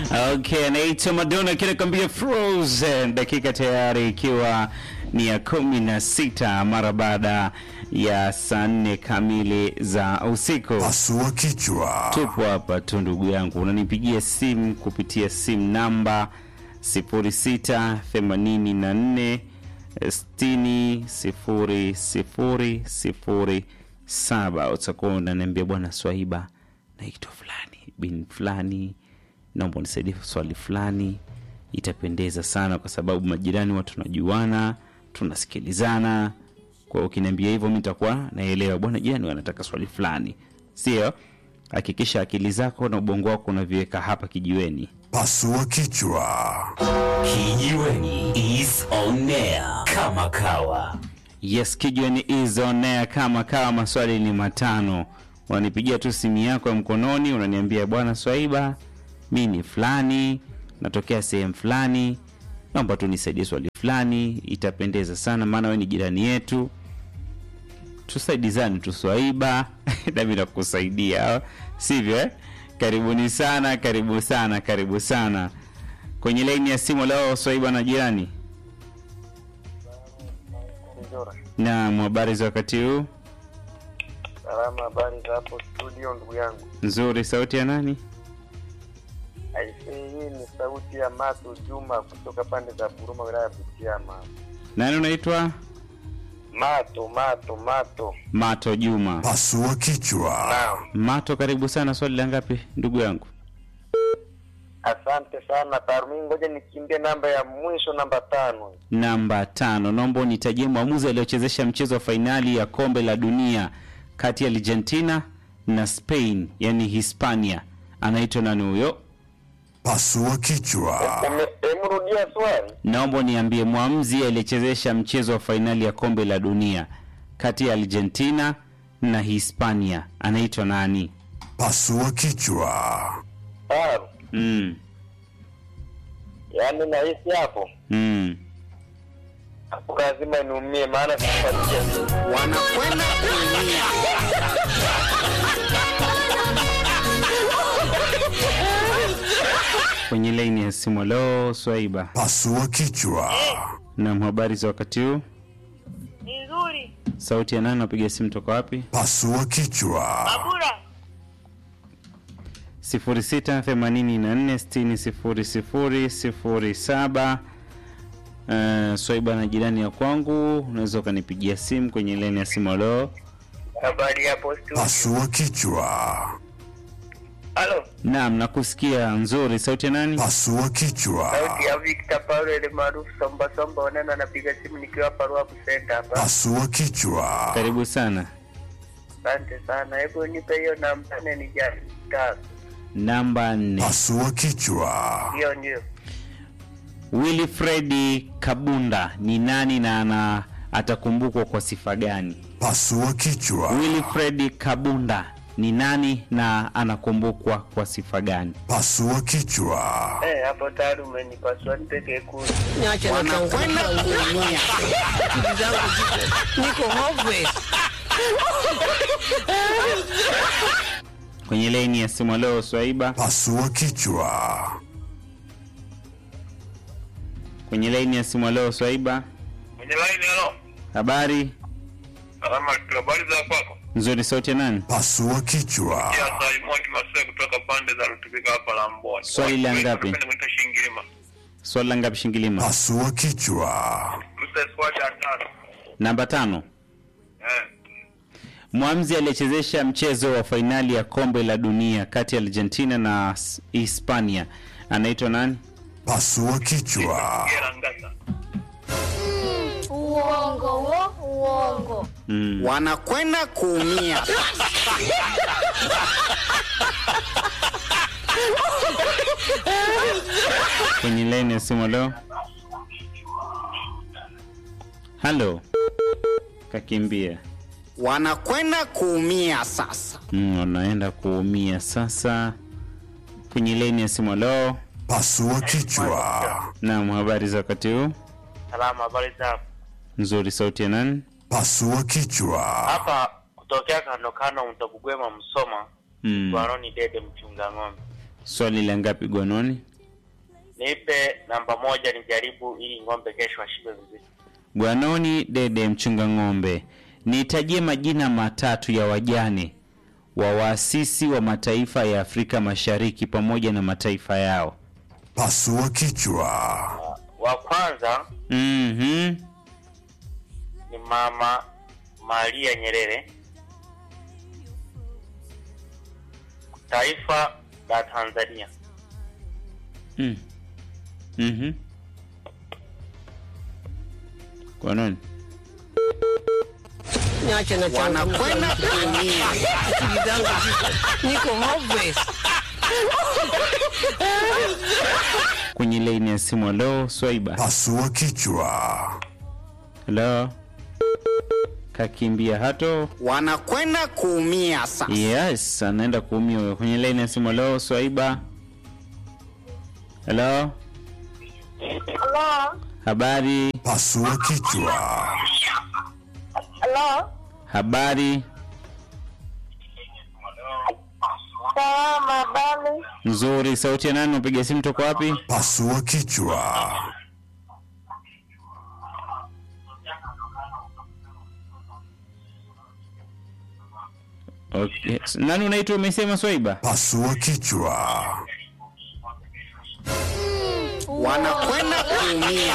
Okay, anaitwa Madonna kinakwambia Frozen, dakika tayari ikiwa ni ya kumi na sita mara baada ya saa nne kamili za usiku. Pasua kichwa. Tupo hapa tu ndugu yangu, unanipigia simu kupitia simu namba 0684 60 00 07. Utakuwa unaniambia bwana Swaiba, naitwa fulani bin fulani, naomba unisaidie swali fulani. Itapendeza sana kwa sababu majirani watu tunajuana, tunasikilizana. Kwa hiyo ukiniambia hivyo, mi nitakuwa naelewa bwana, jirani wanataka swali fulani, sio? Hakikisha akili zako na ubongo wako unaviweka hapa kijiweni. Pasua kichwa. Kijiweni is on air kama kawa. Yes, kijiweni is on air kama kawa. Maswali ni matano, unanipigia tu simu yako ya mkononi, unaniambia bwana Swaiba, mi ni fulani, natokea sehemu fulani, naomba tu nisaidie swali fulani. Itapendeza sana, maana wewe ni jirani yetu, tusaidizane tu Swaiba nami nakusaidia, sivyo eh? Karibuni sana, karibu sana, karibu sana kwenye laini ya simu leo. Swaiba na jirani Naam, habari za wakati huu? Salama, habari za hapo studio, ndugu yangu. Nzuri. Sauti ya nani? Aisee, hii ni sauti ya Mato Juma kutoka pande za Buruma, wilaya ya Butiama. Nani unaitwa? Mato, Mato, Mato. Mato Juma. Pasua kichwa. Naam, Mato, karibu sana. Swali la ngapi ndugu yangu? asante sana Tarumi. Ngoja nikimbie namba ya mwisho, namba tano. Namba tano. Naomba unitajie mwamuzi aliochezesha mchezo wa fainali ya kombe la dunia kati ya Argentina na Spain, yani Hispania. Anaitwa nani huyo? Pasua kichwa. Ume- Emrudia swali. Naomba niambie mwamuzi aliyechezesha mchezo wa fainali ya kombe la dunia kati ya Argentina na Hispania. Anaitwa nani? Pasua kichwa. Taru, Mm. yaani nahisi hapo Mm. hapo lazima niumie, maana sifuatilia. wanakwenda kuumia. Kwenye laini ya simu leo Swaiba. Pasua kichwa. Naam, habari za wakati huu? Ni nzuri. Sauti ya nani? Napiga simu toka wapi? Pasua kichwa. Babura. 0684600007. Uh, Swaiba na jirani ya kwangu, unaweza ukanipigia simu kwenye laini ya simu leo. Habari hapo studio. Pasua kichwa. Halo, Naam, nakusikia nzuri. Sauti ya nani? Pasua kichwa. sauti ya Victor Paulo ile maarufu Somba Somba, wanana anapiga simu nikiwa hapa Ruabu Center hapa. Pasua kichwa. Karibu sana. Asante sana, hebu nipe hiyo namba nne nijaze. Tatu. Namba nne. Pasua kichwa. Hiyo ndio. Wilfredi Kabunda ni nani na ana atakumbukwa kwa sifa gani? Pasua kichwa. Wilfred Kabunda ni nani na anakumbukwa kwa sifa gani? Pasua kichwa. Eh, hapo tayari umenipasua nipeke kuni. Niache na wanakwenda kuumia. Akili zangu ziko- niko hopeless. Kwenye laini ya simu leo Swaiba, Pasua kichwa. kwenye laini ya simu leo Swaiba, Kwenye line halo. habari Salama, habari za kwako? nzuri. Sauti ya nani? Pasua kichwa. Ya Simon Kimasai kutoka pande za Rutubika hapa la Mboni. Swali la ngapi? Napenda kuita Shingirima. Swali la ngapi? Shingilima. Pasua kichwa. Msa squad ya tano. Namba tano. Eh. Mwamzi aliyechezesha mchezo wa fainali ya kombe la dunia kati ya Argentina na S- Hispania anaitwa nani? Pasua kichwa. Gera Ngasa. Uongo wo, uongo. Mm. wanakwenda kuumia. Kwenye laini ya simu leo. Halo, kakimbia. wanakwenda kuumia sasa. Mm, wanaenda kuumia sasa. Kwenye laini ya simu leo. Pasua kichwa. Naam, habari za wakati huu? Salama, habari za Nzuri. Sauti ya nani? Pasua kichwa. hapa kutokea kando kando mtokugwema Msoma Mm. Gwaroni Dede mchunga ng'ombe. Swali la ngapi Gwanoni? nipe namba moja nijaribu ili ng'ombe kesho ashibe vizuri. Gwanoni Dede mchunga ng'ombe, nitajie majina matatu ya wajane wa waasisi wa mataifa ya Afrika Mashariki pamoja na mataifa yao. Pasua kichwa. Wa kwanza Mhm. ni mama Maria Nyerere, taifa la Tanzania. Mm. Mhm. Gwanoni. Niache na changu. Wanakwenda kuumia. Akili zangu ziko. Niko hopeless. Kwenye laini ya simu, halo Swaiba. Pasua kichwa. Halo. Kakimbia hato. wanakwenda kuumia sasa. Yes, anaenda kuumia huyo. Kwenye laini ya simu, halo Swaiba. Halo. Halo? Habari. Pasua kichwa. Halo? Habari Salama, habari? nzuri. Sauti ya nani? Unapiga simu toka wapi? Pasua kichwa. Okay. Nani unaitwa? Umesema Swaiba? Pasua kichwa. Wanakwenda kuumia.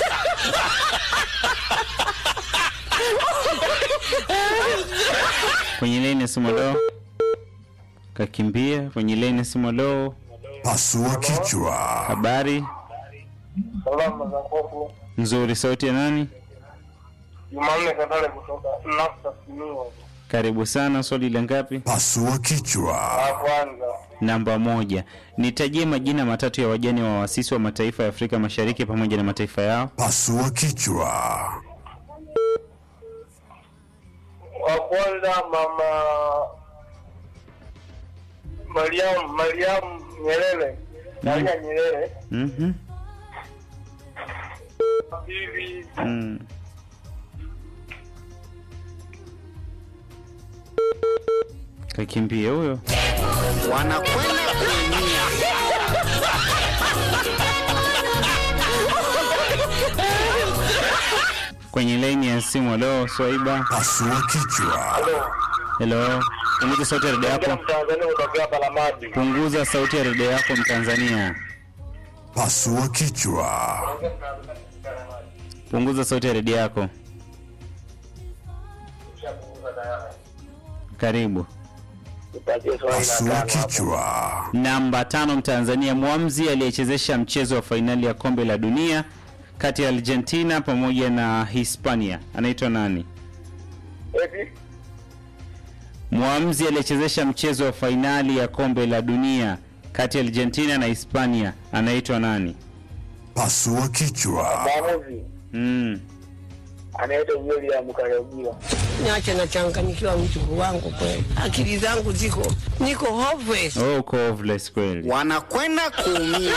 Kwenye laini ya simu, halo. Kakimbia. Kwenye laini ya simu, halo. Pasua kichwa. Habari Salama za kwako. nzuri. Sauti ya nani? Jumanne Katale kutoka Nafsa Simiyu. Karibu sana. Swali la ngapi? Pasua kichwa. kwanza Namba moja. Nitajie majina matatu ya wajane wa waasisi wa mataifa ya Afrika Mashariki pamoja na mataifa yao. Pasua kichwa. wa kwanza mama Mariam Mariam Nyerere Maria Nyerere Mhm. hivi Mm. Kakimbia huyo. Wanakwenda kuumia. Kwenye laini ya simu, halo Swaiba. Pasua kichwa. Hello. Punguza sauti ya redio yako. Mtanzania kutokea Palamadi Punguza sauti ya redio yako Mtanzania. Pasua kichwa. Punguza sauti ya redio yako. Karibu. nipatie swali la Pasua tano hapo. kichwa. Namba tano, Mtanzania mwamzi aliyechezesha mchezo wa fainali ya kombe la dunia kati ya Argentina pamoja na Hispania anaitwa nani? Eti Mwamzi aliyechezesha mchezo wa fainali ya kombe la dunia kati ya Argentina na Hispania anaitwa nani? Pasua kichwa. mwamuzi Mm. anaitwa William Kayogila. Niache na changanyikiwa mjukuu wangu kweli. Akili zangu ziko. Niko hopeless. Oh, uko oveless kweli. Wanakwenda kuumia.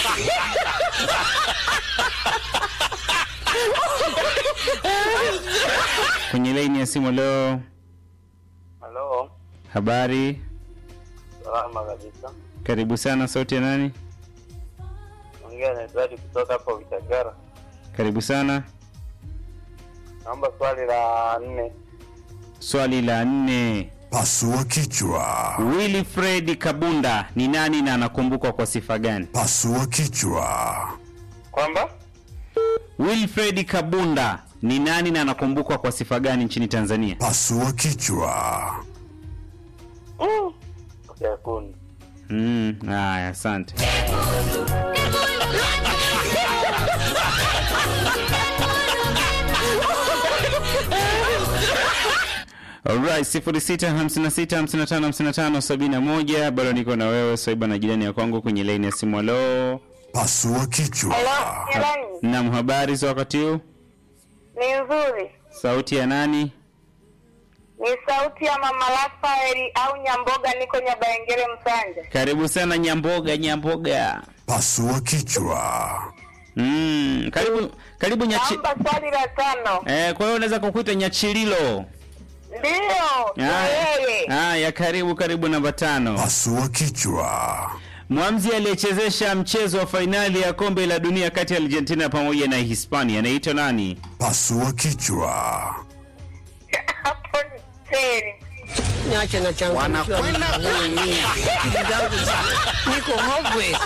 Kwenye laini ya simu leo, Halo, habari, salama kabisa. karibu sana. Sauti ya nani? Ongea na Edward kutoka hapo Vitagara. Karibu sana. Naomba swali la nne. Swali la nne. Pasua kichwa. Wilfred Kabunda ni nani na anakumbukwa kwa sifa gani? Pasua kichwa. Kwamba Wilfred Kabunda ni nani na anakumbukwa kwa sifa gani nchini Tanzania? Pasua kichwa. Yakuni. Mm, haya, asante. Alright, 0656555571 bado niko na wewe Swaiba na jirani ya kwangu kwenye laini ya simu. Halo, Pasua kichwa. Jirani, nam, habari za wakati huu? ni nzuri. Sauti ya nani? Ni sauti ya mama Rafaeli au Nyamboga, niko Nyabaengere Msanja. Karibu sana Nyamboga, Nyamboga. Pasua kichwa. Mm, karibu karibu nyachi. Naomba swali la tano. Eh, kwa hiyo unaweza kukuita Nyachililo. Ndiyo, ni Haya, yeye. haya, karibu karibu namba tano. Pasua kichwa. Mwamzi aliyechezesha mchezo wa fainali ya kombe la dunia kati ya Argentina pamoja na Hispania anaitwa nani? Pasua kichwa. Hapo ni siri. Niache na changu. Wanakwenda kuumia. Akili zangu ziko- niko hopeless.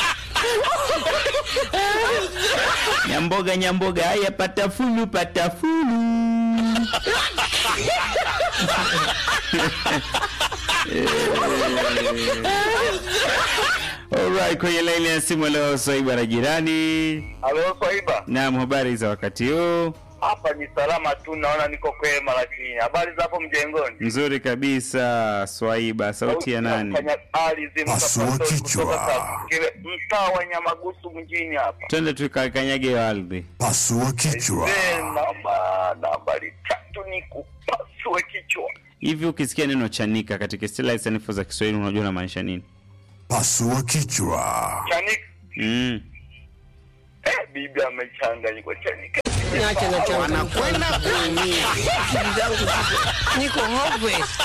Nyamboga, Nyamboga, haya patafulu, patafulu. Alright, kwenye laini ya simu leo Swaiba na jirani. Halo Swaiba, Naam, habari za wakati huu? hapa ni salama tu, naona niko kwema, lakini habari za hapo mjengoni? Nzuri kabisa Swaiba, sauti ya nani? Ardhi Pasua mtapastori kichwa. kutoka kile mtaa wa Nyamagusu mjini hapa. Twende tukakanyage ardhi. Pasua kichwa. Eh, namba nambari tatu ni kupasue kichwa. Hivi ukisikia neno chanika katika istilahi sanifu za Kiswahili unajua unamaanisha nini? Pasua kichwa. Chanika Mm. eh, bibi amechanganyikwa chanika. Niache na changu. Wanakwenda kuumia. Akili zangu ziko- niko hopeless.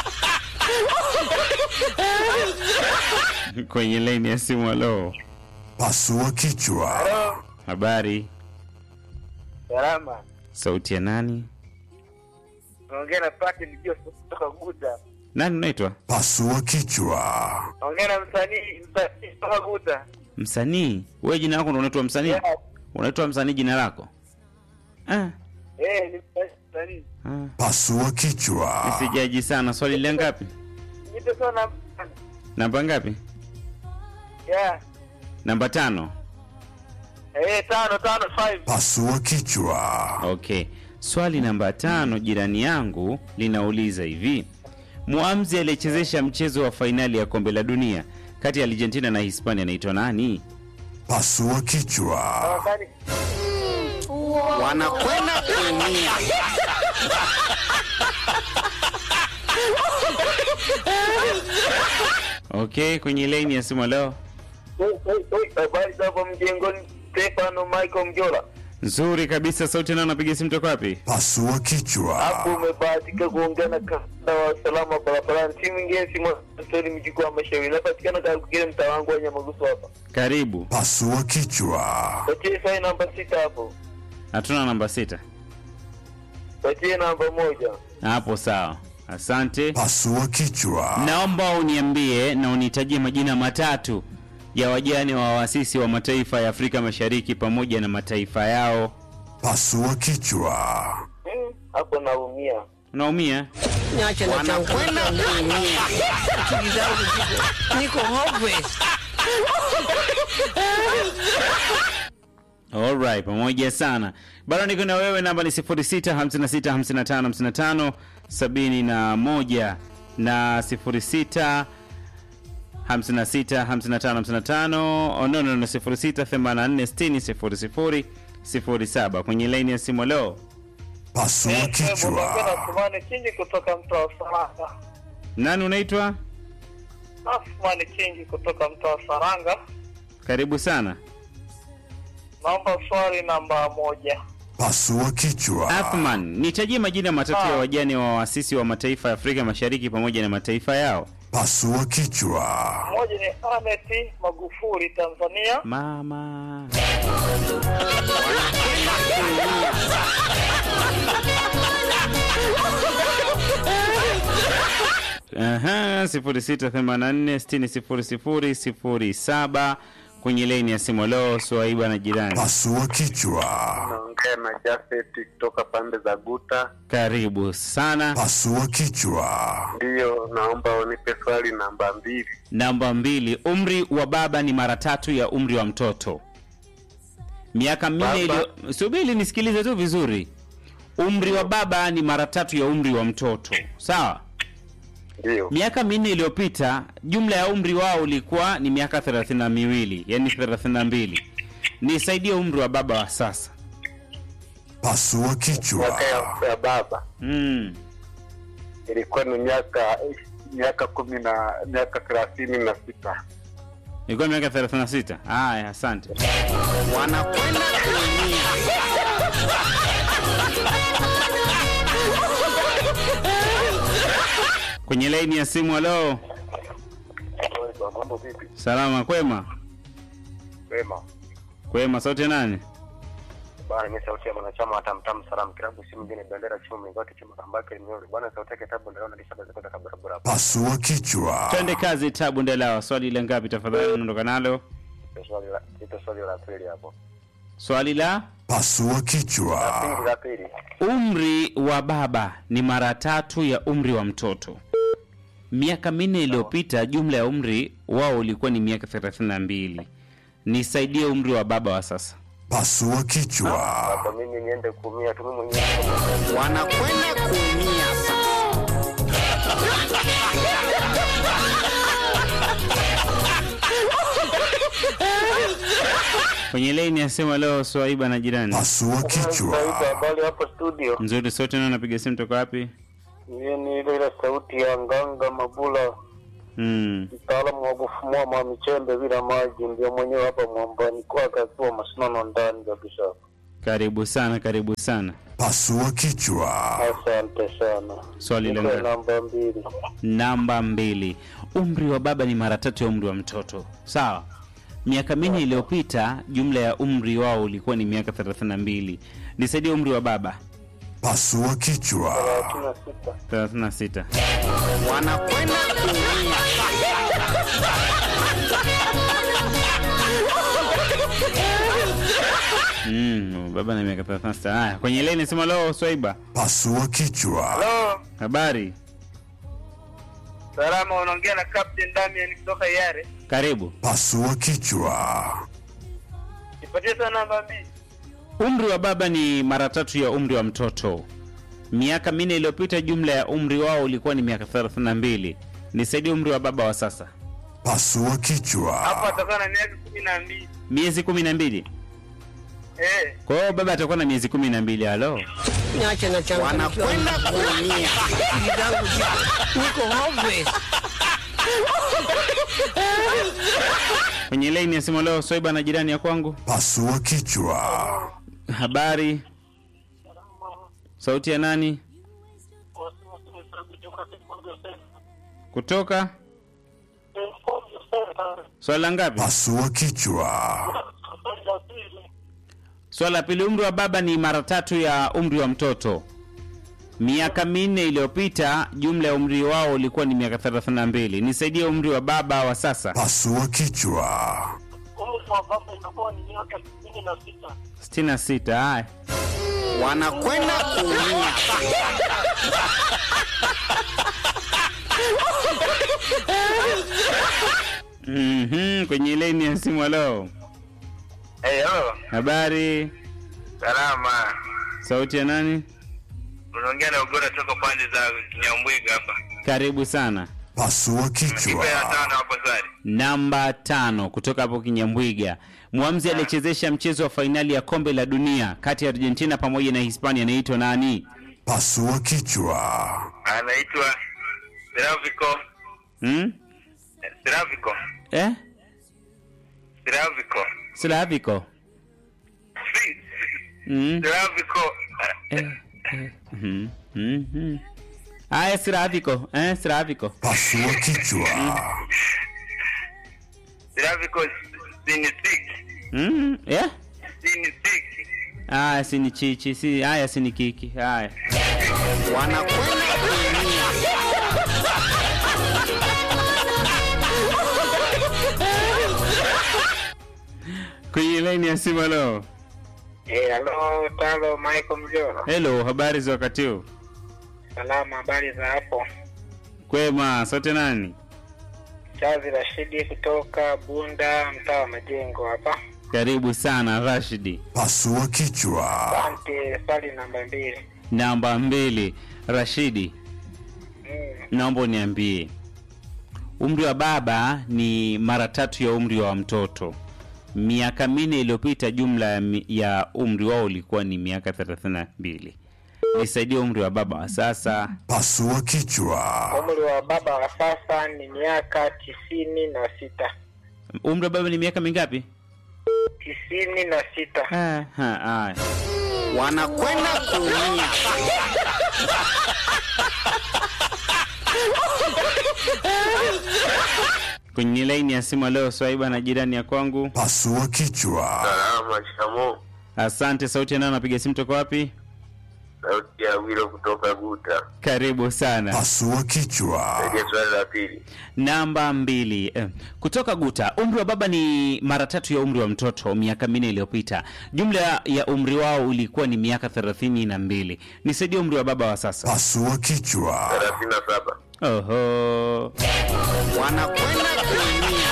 Kwenye laini ya simu, halo, Pasua kichwa. habari, Salama. sauti ya nani? Naongea na Pati ndio kutoka Guta. Nani unaitwa? Pasua kichwa. Naongea na msanii msanii kutoka Guta. Msanii? Wewe jina lako ndo unaitwa msanii? Yeah. Unaitwa msanii jina lako? Ah, Eh, ni msanii. ah. Pasua kichwa. Sijaji sana. Swali la ngapi? Nipe sana. Namba ngapi? Yeah. Namba tano. Eh, tano tano five. Pasua kichwa. Okay. Swali namba tano, jirani yangu linauliza hivi: Muamzi aliyechezesha mchezo wa fainali ya kombe la dunia kati ya Argentina na Hispania anaitwa nani? Pasua kichwa. Wakani Wanakwenda kuumia. Okay, kwenye laini ya simu leo. habari za hapo mjengoni, Stefano Michael Mjola. Nzuri kabisa, sauti nao napiga simu toka wapi? Pasua Hapo kichwa. umebahatika kuongea na kanda wa usalama barabarani, si mwingine si Mwastori mjukuu wa Mashauri. Napatikana kakukile mtaa wangu wa Nyamagusu hapa. Karibu. Pasua kichwa. Patie sai namba sita hapo, Hatuna namba sita patie namba moja. hapo, sawa. Asante. Pasua kichwa. Naomba uniambie na unitajie majina matatu ya wajane wa waasisi wa mataifa ya Afrika Mashariki pamoja na mataifa yao. Pasua kichwa. Hmm, hapo naumia. Unaumia? Niache na changu. Wanakwenda kuumia. Akili zangu ziko- niko hopeless. Alright, pamoja sana. Bado niko na wewe, namba ni 06 56 55 55 71 na 06 56 55 55 oh, no, no, no, 06 84 60 00 07 kwenye laini ya simu leo. Pasua Unaongea na kichwa. Sumani Kingi kutoka mtaa wa Saranga. Nani unaitwa? Sumani Kingi kutoka mtaa wa Saranga. Karibu sana. Naomba swali namba moja. Pasua kichwa. Athman, nitajie majina matatu ya Ah. wajane wa waasisi wa mataifa ya Afrika Mashariki pamoja na mataifa yao. Pasua kichwa. Moja ni Ahmed Magufuli Tanzania. Mama. Aha, 0684600007 kwenye laini ya simu leo Swaiba na jirani. Pasua kichwa. Naongea na Jafet kutoka pande za Guta. Karibu sana. Pasua kichwa. Ndiyo, naomba unipe swali namba mbili. Namba mbili, umri wa baba ni mara tatu ya umri wa mtoto. Miaka minne Baba. iliyo subiri nisikilize tu vizuri. Umri wa baba ni mara tatu ya umri wa mtoto. Sawa? Ndiyo, Miaka minne iliyopita jumla ya umri wao ulikuwa ni miaka thelathini na miwili, yani thelathini na mbili. Nisaidie umri wa baba wa sasa. Pasua kichwa. miaka ya, ya baba Mm. ilikuwa ni miaka miaka kumi na miaka thelathini na sita. Ilikuwa miaka 36. Haya, asante. Wanakwenda kuumia. Kwenye laini ya simu, halo. Swaiba, mambo vipi? Salama kwema? Wema. Kwema, sauti ya nani? Bwana, mimi sauti ya mwanachama wa Tamtam Salam Kilabu, si mwingine bendera chuma mingoti chuma kambake nyori. Bwana, sauti yake tabu ndio nalisha baza kutoka barabara. Pasua kichwa. Twende kazi, tabu ndelawa. Swali la ngapi tafadhali? Unaondoka nalo. Ndio swali la ndio swali la pili hapo. Swali la Pasua kichwa. Pili la pili. umri wa baba ni mara tatu ya umri wa mtoto. Miaka minne iliyopita jumla ya umri wao ulikuwa ni miaka 32. Nisaidie umri wa baba wa sasa. Pasua kichwa. Hapa mimi niende kuumia tu mimi mwenyewe. wanakwenda kuumia Kwenye laini asema leo Swaiba na jirani. Pasua kichwa. Swaiba, habari hapo studio. Nzuri sote na napiga simu toka wapi? Mimi ni ile ile sauti ya Nganga Mabula, Mm. mtaalamu wa kufumua mamichembe bila maji, ndio mwenyewe hapa mwambani kwake akiwa masinono ndani kabisa. Karibu sana, karibu sana. Pasua kichwa. Asante sana. Swali la Nipe ngapi? namba mbili. Namba mbili. Umri wa baba ni mara tatu ya umri wa mtoto. Sawa. Miaka minne iliyopita jumla ya umri wao ulikuwa ni miaka 32. Nisaidie umri wa baba. Pasua kichwa. Thelathini na sita. 36. wanakwenda kuumia Mm, baba na miaka 36. Haya, kwenye leni sema leo Swaiba. Pasua kichwa. Halo, Habari? salama, unaongea na Captain Damian kutoka Yare. Karibu. Pasua kichwa. Nipatie sana namba mbili. Umri wa baba ni mara tatu ya umri wa mtoto. Miaka minne iliyopita jumla ya umri wao ulikuwa ni miaka 32. Nisaidie umri wa baba wa sasa. Pasua Hapo kichwa. atakuwa na miaka kumi na mbili. Miezi kumi na mbili. Eh, Kwa hiyo baba atakuwa na miezi kumi na mbili. Halo. Niache na changu. wanakwenda kuumia Akili zangu ziko- niko hopeless. Kwenye laini ya simu leo Swaiba na jirani ya kwangu. Pasua kichwa. Habari? Sauti ya nani? Kutoka? Swala la ngapi? Pasua kichwa. Swala la pili, umri wa baba ni mara tatu ya umri wa mtoto. Miaka minne iliyopita jumla ya umri wao ulikuwa ni miaka 32. Nisaidie umri wa baba wa sasa. Pasua kichwa. 66. Haya. wanakwenda kuumia Mhm, kwenye laini ya simu leo. hey, hello. Habari? Salama. Sauti ya nani? Unaongea na Ugora toka pande za Nyambwiga hapa. Karibu sana. Pasua Nipe ya kichwa. tano hapo swali. Namba tano kutoka hapo Kinyambwiga. Mwamzi aliyechezesha mchezo wa fainali ya kombe la dunia kati ya Argentina pamoja na Hispania anaitwa nani? Pasua kichwa. Anaitwa Seravico. Hmm? Seravico. Eh? Seravico. Slavico. Si- Hmm? Seravico. Eh, eh, mhm, mhm. Aya, Slavico. Eh, Slavico. Pasua kichwa. Seravico Sinisik. Mhm. Eh? Sinisik. Aya, si ni chichi, si aya si ni kiki. Haya. wanakwenda kuumia Kwenye laini ya simu leo. Eh, halo Talo Michael Mjoro. Hello, habari za wakati huu? Salama, habari za hapo? Kwema, sote nani? Chazi Rashidi kutoka Bunda, mtaa wa Majengo hapa. Karibu sana Rashidi. Pasua kichwa. Asante. Swali namba mbili. Namba mbili, Rashidi. Mm. naomba uniambie umri wa baba ni mara tatu ya umri wa mtoto miaka minne iliyopita jumla ya, mi- ya umri wao ulikuwa ni miaka 32 nisaidie umri wa baba wa sasa Pasua kichwa. Umri wa baba wa sasa ni miaka tisini na sita. umri wa baba ni miaka mingapi Tisini na sita. Ah, ha, haya. wanakwenda kuumia kwenye laini ya simu leo swaiba na jirani ya kwangu Pasua kichwa. Salama, shikamoo. asante sauti anayo napiga simu toka wapi Sauti ya Wilo kutoka Guta. karibu sana Pasua kichwa. Rejea swali la pili. namba mbili eh, kutoka guta umri wa baba ni mara tatu ya umri wa mtoto miaka minne iliyopita jumla ya umri wao ulikuwa ni miaka thelathini na mbili nisaidie umri wa baba wa sasa Pasua kichwa. thelathini na saba. oho wanakwenda kuumia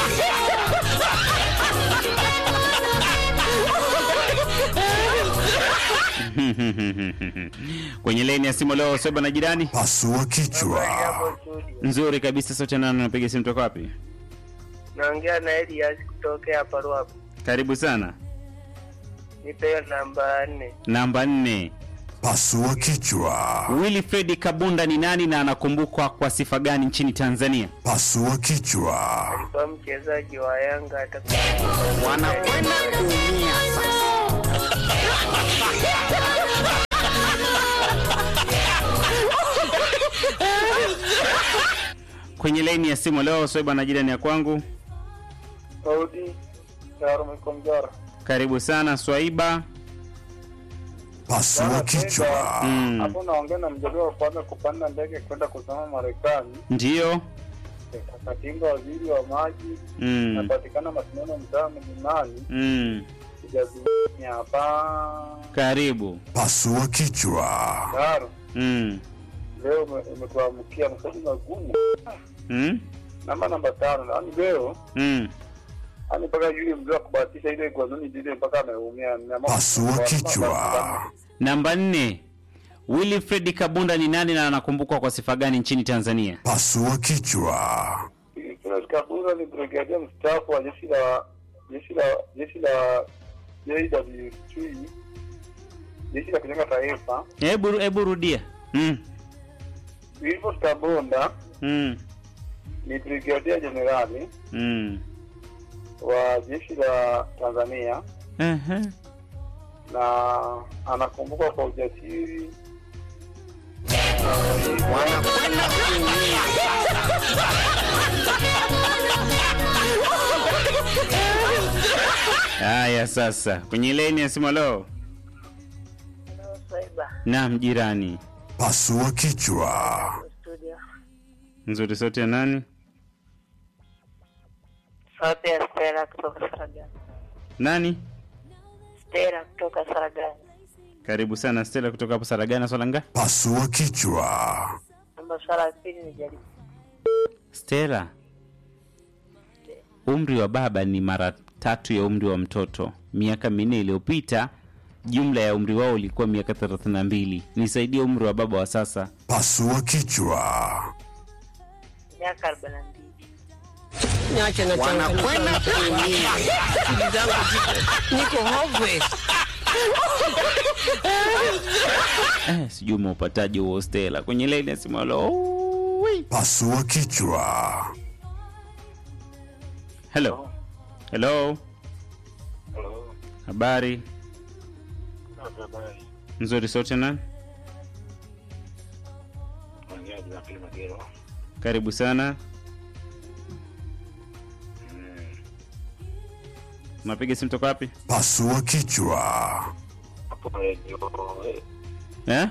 kwenye leni ya simu leo soba na jirani Pasua kichwa. nzuri kabisa sauti nano napiga simu toka wapi Naongea na Elias kutokea hapa Ruapo. karibu sana Nipewe namba nne. namba nne Pasua kichwa. wilfred kabunda ni nani na anakumbukwa kwa sifa gani nchini tanzania Pasua kichwa. Kwa mchezaji wa Yanga atakuwa wanakwenda kuumia kwenye leni ya simu leo soba na jirani ya kwangu Saudi Darul Mkomjara. karibu sana swaiba Pasua kichwa. mm. Hapo naongea na mjaliwa wa kwanza kupanda ndege kwenda kusoma Marekani. ndiyo Katinga waziri wa maji mm. napatikana mashindano mtaa mlimani Mm. sijazimia hapa karibu Pasua kichwa. Daro. mm. Leo ume- umetuamkia maswali magumu. Mm. Namba namba tano, yaani leo Mm. yaani mpaka yule mzee wa kubahatisha ile gwanoni lile mpaka ameumia. Nimeamua Pasua kuchukua- kichwa. namba nne wilfred kabunda ni nani na anakumbukwa kwa sifa gani nchini tanzania Pasua kichwa. Kila kabura ni brigadia mstaafu wa jeshi la jeshi la jeshi la JWT jeshi la kujenga taifa. hebu hebu rudia mm. Wilford Kabonda Mm. ni brigadia jenerali Mm. wa jeshi la Tanzania Uh-huh. na anakumbukwa kwa ujasiri wanakwenda kuumia haya sasa kwenye leni ya simu leo naam jirani Pasua kichwa. nzuri sauti ya nani Sauti ya Stella kutoka Saragani. nani Stella kutoka Saragani. karibu sana stela kutoka hapo saragana swalanga Pasua kichwa. Namba swala ya pili ni jaribu. stela umri wa baba ni mara tatu ya umri wa mtoto miaka minne iliyopita jumla ya umri wao ulikuwa miaka 32 nisaidie umri wa baba wa sasa Pasua kichwa. Miaka arobaini na mbili. Niache na wanakwenda kuumia Akili zangu ziko- niko hopeless. eh, sijui umeupataje huo stela kwenye leni ya simu alo Pasua kichwa. hello hello habari nzuri sote na karibu sana napiga simu toka wapi Pasua kichwa. eh?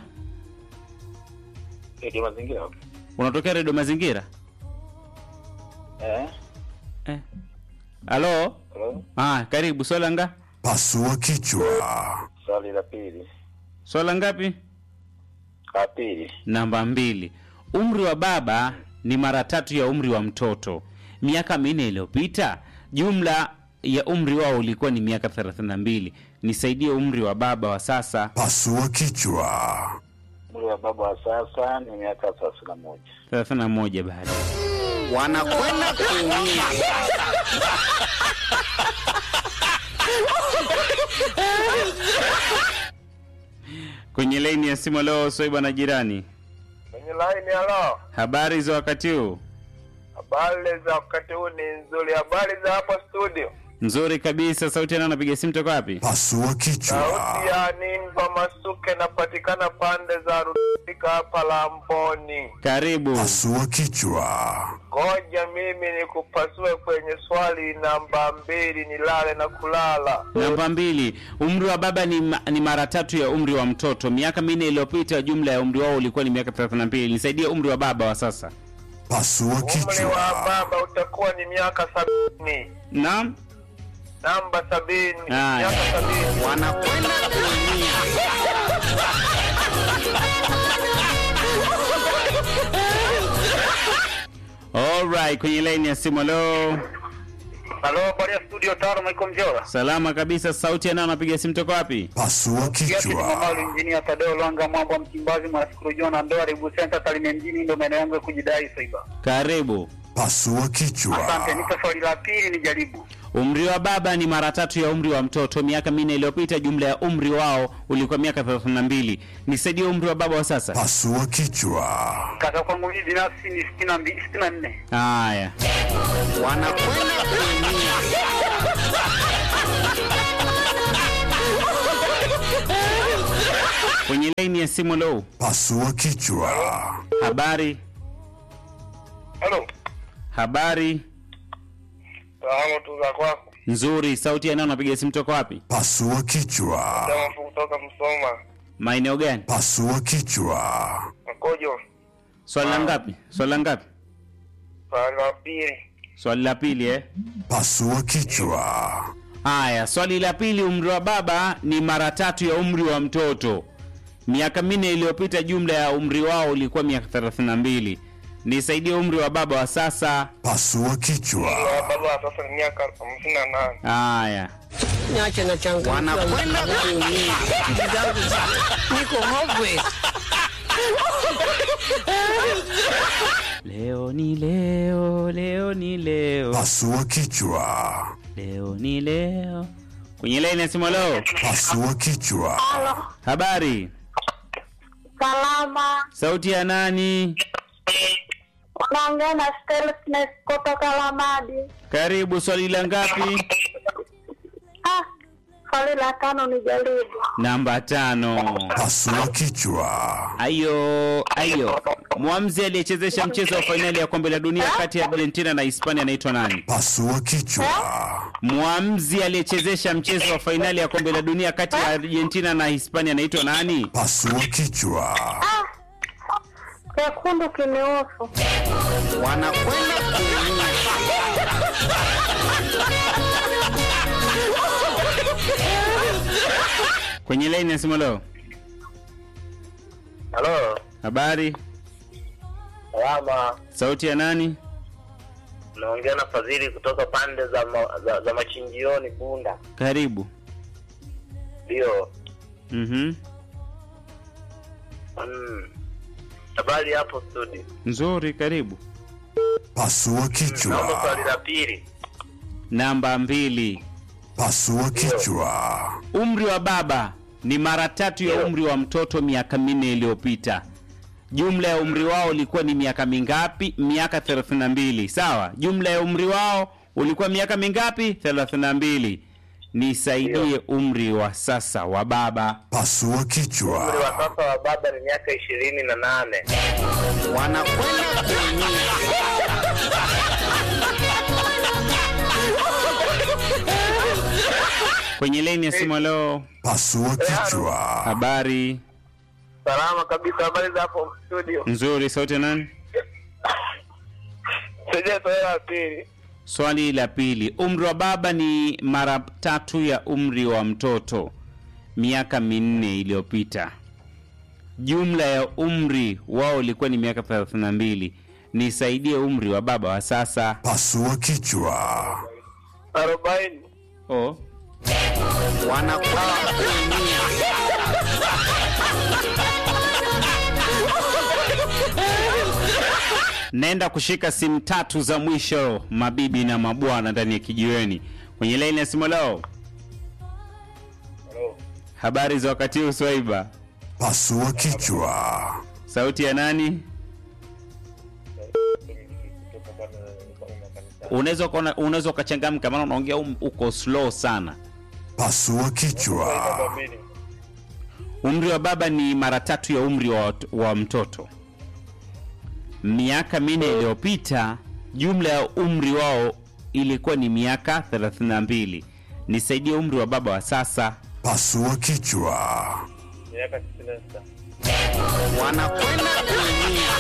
Ndio mazingira. unatokea redio mazingira Eh? eh. halo Hello? ah, karibu swala nga Pasua kichwa. Swali la pili. swala ngapi La pili. namba mbili umri wa baba ni mara tatu ya umri wa mtoto miaka minne iliyopita jumla ya umri wao ulikuwa ni miaka 32 nisaidie umri wa baba wa sasa Pasua kichwa. Umri wa baba wa sasa ni miaka thelathini na moja. 31 bado wanakwenda kuumia kwenye laini ya simu leo soiba na jirani kwenye line. Halo, habari za wakati huu habari za wakati huu ni nzuri. Habari za hapo studio? Nzuri kabisa. Sauti yana napiga simu toka wapi? Pasua kichwa. Sauti ya Nimba Masuke napatikana pande za Rudika hapa Lamboni. Karibu. Pasua kichwa. Ngoja mimi nikupasue kwenye swali namba mbili, nilale na kulala. Namba mbili, umri wa baba ni, ma- ni mara tatu ya umri wa mtoto. Miaka minne iliyopita jumla ya umri wao ulikuwa ni miaka 32. Nisaidie umri wa baba wa sasa. Pasua Umri wa kichwa. baba utakuwa ni miaka sabini. Naam. Namba sabini. Haya. Miaka sabini. wanakwenda kuumia Alright, kwenye line ya simu leo. Halo, habari ya studio tano, Michael Mjora. Salama kabisa. Sauti yana napiga simu toka wapi? Pasua kichwa. Mamalu injinia Tadeo Lwanga Mwamba Mchimbazi Mwasikuru Jona Ndoa Ribu Center Tarime mjini ndio maeneo yangu ya kujidai Saiba. Karibu. Pasua kichwa. Asante, nipe swali la pili nijaribu. Umri wa baba ni mara tatu ya umri wa mtoto. Miaka minne iliyopita jumla ya umri wao ulikuwa miaka 32. Nisaidie umri wa baba wa sasa. Pasua kichwa. Kaka kwangu mimi binafsi ni 62 64. Haya. wanakwenda kuumia Kwenye line ya simu leo. Pasua kichwa. Habari. Halo. Habari Salamu tu za kwako. nzuri. Sauti yana napiga simu toka wapi? Pasua kichwa. Salamu tu kutoka Msoma. Maeneo gani? Pasua kichwa. Mkojo. Swali la ngapi? Swali la ngapi? Swali la pili. Swali la pili eh. Pasua kichwa. Haya, swali la pili, umri wa baba ni mara tatu ya umri wa mtoto. Miaka minne iliyopita jumla ya umri wao ulikuwa miaka 32. Nisaidie umri wa baba wa sasa. Pasua kichwa. Baba sasa ni miaka hamsini na nane. Haya, Niache na changa. wanakwenda kuumia Akili zangu zi- niko hopeless. leo ni leo, leo ni leo, Pasua kichwa. leo ni leo. Kwenye laini ya simu, leo. Pasua kichwa. Habari, Salama, sauti ya nani? unaongea na Stelfnes kutoka Lamadi. Karibu, swali la ngapi? Ah, swali la tano ni jaribu. Namba tano. Pasua kichwa. Ayo, ayo. Mwamzi aliyechezesha mchezo wa fainali ya kombe la dunia kati ya Argentina na Hispania anaitwa nani? Pasua kichwa. Mwamzi aliyechezesha mchezo wa fainali ya kombe la dunia kati ya Argentina na Hispania anaitwa nani? Pasua kichwa. Chekundu kiniusu. wanakwenda kuumia Kwenye laini ya simu leo. Halo. Habari, Salama. sauti ya nani? Naongea na Fadhili kutoka pande za, ma, za, za machinjioni Bunda. Karibu. Ndio. Mhm. Mm. Habari hapo studio. Nzuri, karibu. Pasua Naomba kichwa. swali la pili. Namba mbili. Pasua kichwa. Umri wa baba ni mara tatu ya umri wa mtoto miaka minne iliyopita. Jumla ya umri wao ulikuwa ni miaka mingapi? Miaka 32. Sawa. Jumla ya umri wao ulikuwa miaka mingapi? 32. Nisaidie umri wa sasa wa baba. Pasua Umri kichwa. wa sasa wa baba ni miaka ishirini na nane. wanakwenda kuumia Kwenye leni ya simu leo. Pasua kichwa. Habari Salama kabisa. Habari za hapo studio. nzuri, sauti ya nani? Sije swali la pili. Swali la pili, umri wa baba ni mara tatu ya umri wa mtoto miaka minne iliyopita. Jumla ya umri wao ulikuwa ni miaka 32. Nisaidie umri wa baba wa sasa. Pasua kichwa. Arobaini. Oh. wanakwenda kuumia Naenda kushika simu tatu za mwisho, mabibi na mabwana ndani ya kijiweni. Kwenye laini ya simu leo. Habari za wakati huu Swaiba? Pasua kichwa. Sauti ya nani? unaweza ukaona- unaweza ukachangamka maana unaongea um- uko slow sana Pasua kichwa. Namba mbili. umri wa baba ni mara tatu ya umri wa, wa mtoto miaka minne iliyopita jumla ya umri wao ilikuwa ni miaka 32 nisaidie umri wa baba wa sasa Pasua kichwa. Miaka tisini na sita. wanakwenda kuumia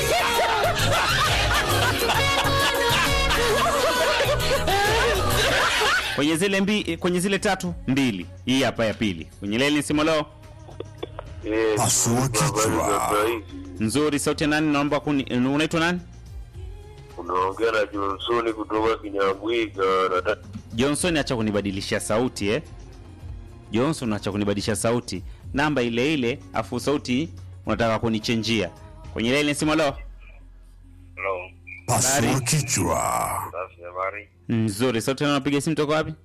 kwenye zile mbi, kwenye zile tatu mbili hii hapa ya pili kwenye leli simolo Pasua kichwa. nzuri sauti ya nani naomba kuni unaitwa nani unaongea na Johnsoni kutoka Kinyambwiga. Nataka johnson acha kunibadilishia sauti eh? johnson acha kunibadilisha sauti namba ile ile afu sauti unataka kunichenjia kwenye leli simolo Hello. Pasua Habari. kichwa. Safi habari. nzuri sauti na unapiga simu toka wapi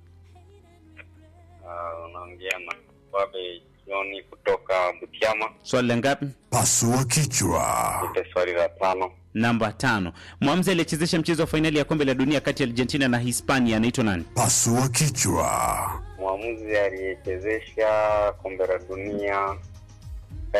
Uh, unaongea na Babe Joni kutoka Butiama. swali la ngapi Pasua kichwa. Nipe swali la tano. namba tano mwamzi aliyechezesha mchezo wa fainali ya kombe la dunia kati ya argentina na hispania anaitwa nani Pasua kichwa. Mwamuzi aliyechezesha kombe la dunia